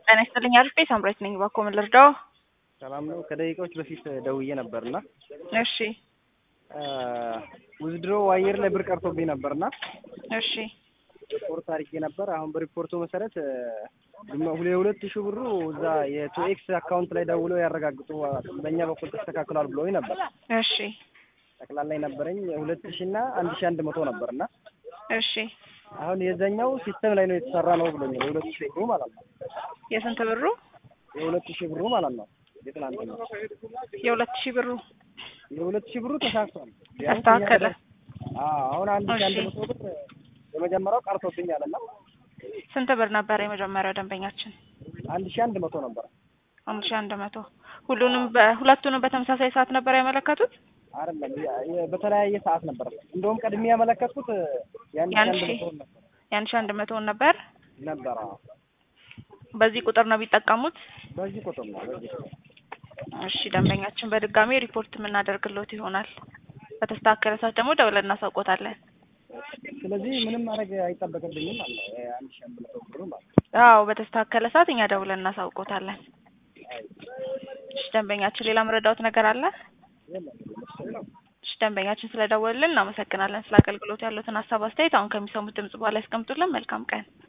ጤና ይስጥልኝ አርፌ ሳምራዊት ነኝ። እባክዎ ምን ልርዳዎ? ሰላም ነው። ከደቂቃዎች በፊት ደውዬ ነበርና እሺ ውዝድሮ አየር ላይ ብር ቀርቶብኝ ነበርና እሺ ሪፖርት አድርጌ ነበር። አሁን በሪፖርቱ መሰረት የሁለት ሺህ ብሩ እዛ የቱኤክስ አካውንት ላይ ደውለው ያረጋግጡ በእኛ በኩል ተስተካክሏል ብለውኝ ነበር። እሺ ጠቅላላ የነበረኝ ሁለት ሺህ እና አንድ ሺህ አንድ መቶ ነበርና እሺ አሁን የዛኛው ሲስተም ላይ ነው የተሰራ ነው ብሎኛል። የሁለት ሺህ ብሩ ማለት ነው። የስንት ብሩ? የሁለት ሺህ ብሩ ማለት ነው። የትናንትናው የሁለት ሺህ ብሩ የሁለት ሺህ ብሩ ተሳክቷል። ተስተካከለ። አዎ አሁን አንድ ሺህ አንድ መቶ ብር የመጀመሪያው ቀርቶብኛል እና ስንት ብር ነበር የመጀመሪያው ደንበኛችን? አንድ ሺህ አንድ መቶ ነበር። አንድ ሺህ አንድ መቶ ሁሉንም በሁለቱንም በተመሳሳይ ሰዓት ነበር ያመለከቱት? አይደለም የ- በተለያየ ሰዓት ነበር። እንደውም ቀድሜ ያመለከትኩት የአንድ ሺህ የአንድ አንድ ሺህ መቶ ነበር የአንድ ሺህ አንድ መቶውን ነበር። ነበር። አዎ በዚህ ቁጥር ነው ቢጠቀሙት? በዚህ ቁጥር ነው በዚህ ቁጥር እሺ ደንበኛችን በድጋሚ ሪፖርት የምናደርግሎት ይሆናል። በተስተካከለ ሰዓት ደግሞ ደውለን እናሳውቆታለን። ስለዚህ ምንም ማድረግ አይጠበቅብኝም አለ አንድ ሺህ አንድ መቶ ብሩ ማለት ነው። አዎ በተስተካከለ ሰዓት እኛ ደውለን እናሳውቆታለን። እሺ ደንበኛችን ሌላ መረዳዎት ነገር አለ? የለም እሺ ደንበኛችን ስለደወልን እናመሰግናለን። ስለ አገልግሎት ያሉትን ሀሳብ አስተያየት አሁን ከሚሰሙት ድምጽ በኋላ ያስቀምጡልን። መልካም ቀን